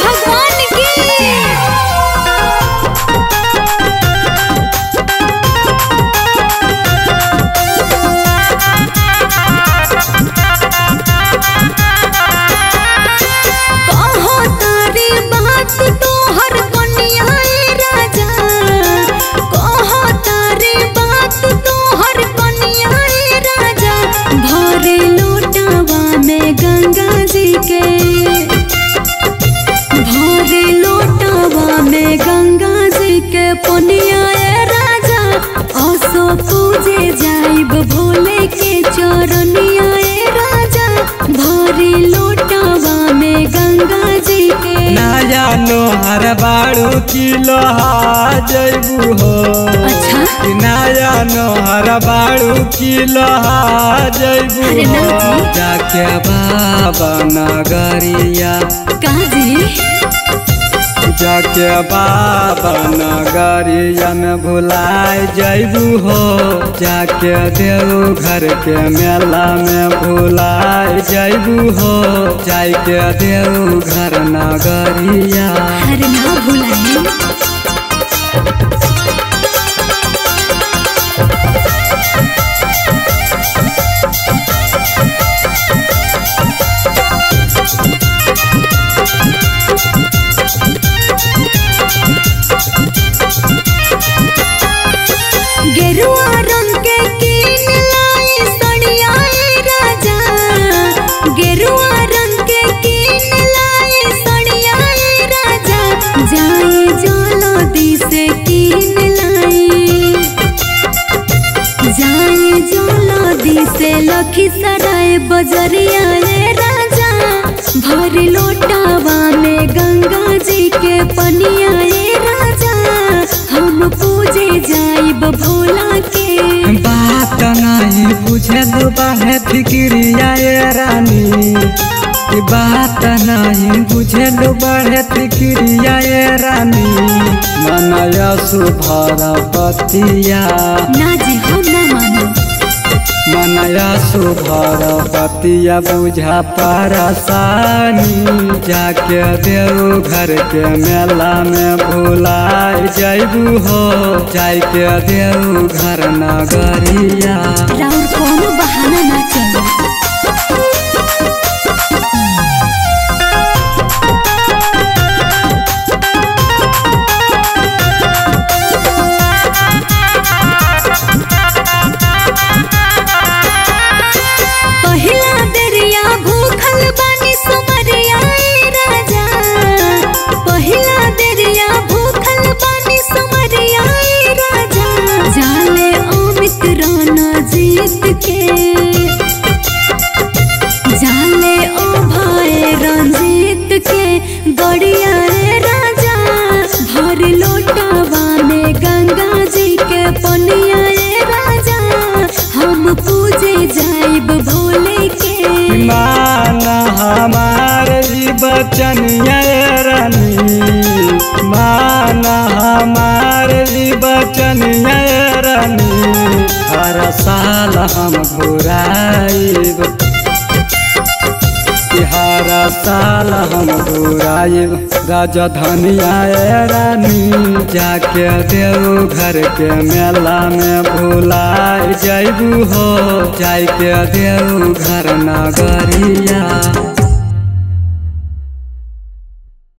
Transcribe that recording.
भगवान की कहो तारी बात तोहर कन्या ए राजा कहो तारी बात तोहर कन्या ए राजा भरे लोटावा में गंगा जी के भरे लोटावा में गंगा जी के पनिया ए राजा असो पूजे जाइब भोले के चरनिया ए राजा भरे लोटावा में गंगा जी के ना जानो हर बाड़ू की लोहा जैबू हो अच्छा कि ना जानो हर बाड़ू की लोहा जैबू अरे ना हो जी। जाके बाबा नगरिया काजी जाके बाबा नगरिया में भुलाए जैबू हो जाके देव घर के मेला में भुलाए जैबू हो जाके देव घर नगरिया हर ना भुलाए गेरुआ रंग के कीन लाए सड़िया ए राजा गेरुआ रंग के कीन लाए सड़िया ए राजा जाए जलदी से कीन लाई जाए जलदी से लखीसराय बजरिया ए राजा भर लोटावा में गंगा जी के पनिया ए राजा हम पूजे जाइब भोला के बात नहीं बुझल बाहे फिक्रिया ए रानी कि बात नहीं बुझल बाहे फिक्रिया ए रानी मनया सुभर पतिया ना जी हम ना मानो मनया सुभर पतिया बुझा परसानी जाके देव घर के मेला में भुलाए जैबू हो जाके देव घर नगरिया राउर कोनो बहाना ना चले पहिला दरिया भूखल बानी सुमरिया ए राजा पहिला दरिया भूखल बानी सुमरिया ए राजा जाले अमित राना जीत के जाले ओ भाई रंजीत के गड़िया ए राजा भर लोटावा में गंगा जी के पनिया ए राजा हम पूजे जाइब भोले के मान हमार ई बचन ये रानी मान हमार ई बचन ये रानी हर साल हम घुराइब कि हर साल हम घुराइब राजधानिया ए रानी जाके देव घर के मेला में भुलाए जैबू हो जाके देव घर नगरिया